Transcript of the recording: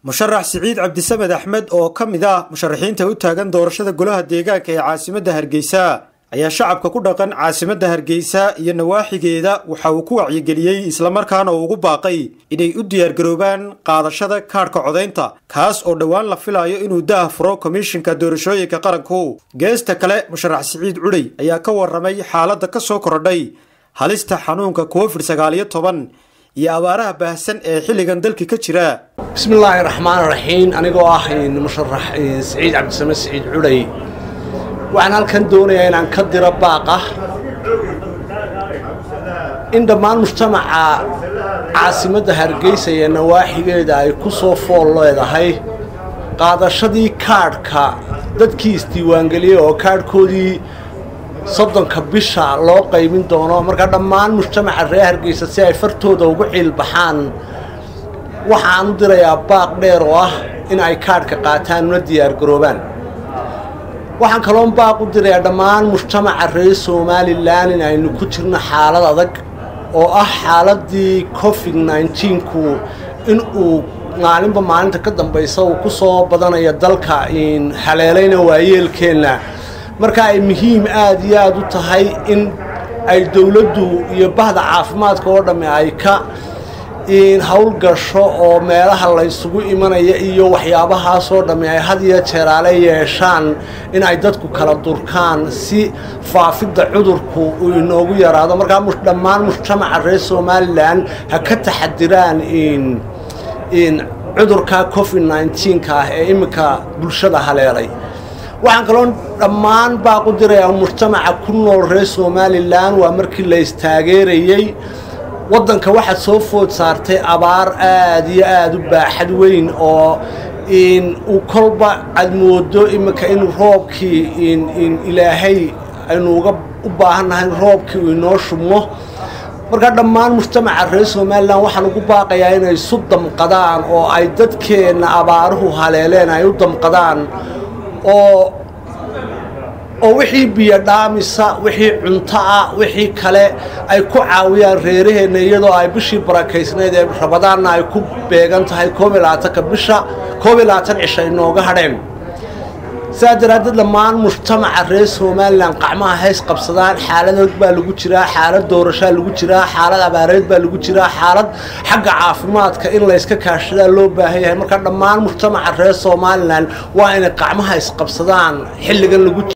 musharax siciid cabdisamed axmed oo ka mid ah musharaxiinta u taagan doorashada golaha deegaanka ee caasimadda hargeysa ayaa shacabka ku dhaqan caasimadda hargeysa iyo nawaaxigeeda waxa uu ku wacyigeliyey islamarkaana uu ugu baaqay inay u diyaargaroobaan qaadashada kaadhka codaynta kaas oo dhowaan la filayo inuu daah furo komishinka doorashooyinka qaranku geesta kale musharax siciid cudhey ayaa ka waramay xaaladda ka soo korodhay halista xanuunka covid sagaaliyo toban iyo abaaraha baahsan ee xilligan dalka ka jira bismillaahi raxmaan raxiim anigoo ah musharax siciid cabdisame siciid cudhay waxaan halkan doonayaa inaan ka diro baaqa in dhammaan mujtamaca caasimadda hargeysa iyo nawaaxigeeda ay ku soo fool leedahay qaadashadii kaadhka dadkii isdiiwaangeliyey oo kaadhkoodii soddonka bisha loo qaybin doono marka dhammaan mujtamaca reer hargeysa si ay fartooda ugu ciilbaxaan waxaan u dirayaa baaq dheer oo ah in ay kaadhka qaataan una diyaargaroobaan waxaan kaloon baaq u dirayaa dhammaan mujtamaca reer somalilan in aynu ku jirno xaalad adag oo ah xaaladii covid nneteen-ku in uu maalinba maalinta ka dambaysa uu ku soo badanayo dalka haleelayna waayeelkeenna marka ay muhiim aada iyo aada u tahay in ay dowladdu iyo bahda caafimaadka oo dhamme ay ka howlgasho oo meelaha laysugu imanaya iyo waxyaabahaasoo dhamme ay had iyo jeeraale yeeshaan in ay dadku kala durkaan si faafidda cudurku uu inoogu yaraado markaa dhammaan mujtamaca reer somalilan ha ka taxadiraan cudurka covid nneteen-ka ah ee iminka bulshada haleelay waxaan kaloo dhammaan baaq u dirayaa mujtamaca ku nool reer somalilan waa markii la istaageerayey waddanka waxaad soo food saartay abaar aada iyo aada u baaxad weyn oo uu kolba aad moodo iminka in roobkii ilaahay aynuuga u baahannahay in roobkii uu inoo shubmo marka dhammaan mujtamaca reer somalilan waxaan ugu baaqayaa inay isu damqadaan oo ay dadkeenna abaaruhu haleeleen ay u damqadaan oo oo wixii biyo dhaamisa wixii cunto ah wixii kale ay ku caawiyaan reeraheenna iyadoo ay bishii barakaysnayd ee rabadaanna ay ku beegan tahay koob iyo labaatanka bisha koob iyo labaatan cisha inooga hadheen sidaa daraaddeed dhammaan mujtamaca reer somalilan qacmaha hays qabsadaan xaalad og baa lagu jiraa xaalad doorashaa lagu jiraa xaalad abaareed baa lagu jiraa xaalad xagga caafimaadka in layska kaashadaa loo baahan yahay marka dhammaan mujtamaca reer somalilan waa inay qacmaha isqabsadaan xilligan lagu